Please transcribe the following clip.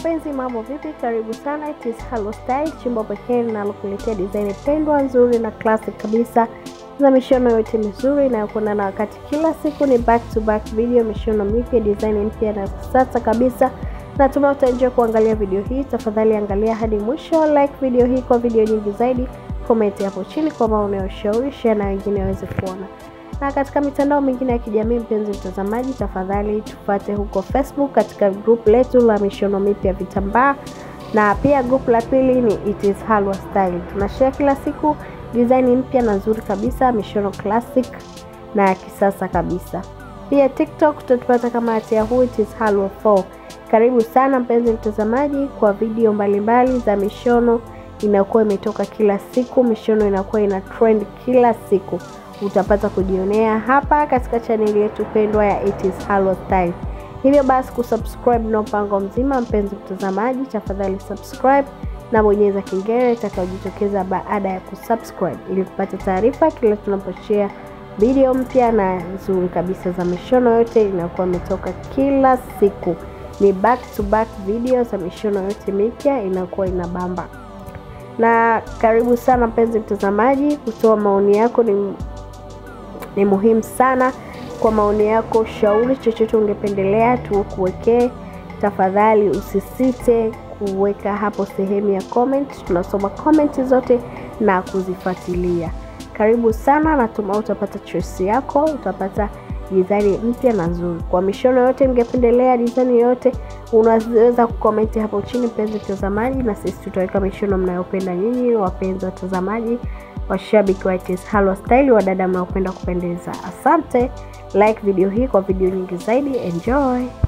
wapenzi, mambo vipi? Karibu sana, it is Halo Style, chimbo pekee linalokuletea design pendwa nzuri na classic kabisa za mishono yote mizuri inayokwenda na wakati. Kila siku ni back to back video, mishono mipya, design mpya na kisasa kabisa. Natumai utaenjoy kuangalia video hii. Tafadhali angalia hadi mwisho, like video hii kwa video nyingi zaidi, comment hapo chini kwa maoni ya ushauri, share na wengine waweze kuona na katika mitandao mingine ya kijamii. Mpenzi mtazamaji, tafadhali tupate huko Facebook katika group letu la mishono mipya vitambaa, na pia group la pili ni It is Halwa Style. Tunashare kila siku design mpya na nzuri kabisa, mishono classic na ya kisasa kabisa. Pia TikTok tutatupata kama at Yahoo It is Halwa 4. Karibu sana mpenzi mtazamaji kwa video mbalimbali mbali za mishono inakuwa imetoka kila siku, mishono inakuwa ina trend kila siku utapata kujionea hapa katika chaneli yetu pendwa ya It is Halwa Style. Hivyo basi kusubscribe na mpango mzima, mpenzi mtazamaji, tafadhali subscribe na bonyeza kengele itakayojitokeza baada ya kusubscribe ili kupata taarifa kila tunaposhare video mpya na nzuri kabisa za mishono yote inakuwa imetoka kila siku. Ni back to back video za mishono yote mipya inakuwa inabamba. Na karibu sana mpenzi mtazamaji, kutoa maoni yako ni ni muhimu sana. Kwa maoni yako, ushauri chochote ungependelea tukuwekee, tafadhali usisite kuweka hapo sehemu ya comment. Tunasoma comment zote na kuzifuatilia. Karibu sana, natumai utapata choice yako, utapata design mpya na nzuri. Kwa mishono yote ningependelea design yote, unaweza kukomenti hapo chini, mpenzi mtazamaji, na sisi tutaweka mishono mnayopenda nyinyi, wapenzi watazamaji washabiki wa It is Halwa Style, wadada mnaopenda kupendeza. Asante, like video hii kwa video nyingi zaidi. Enjoy.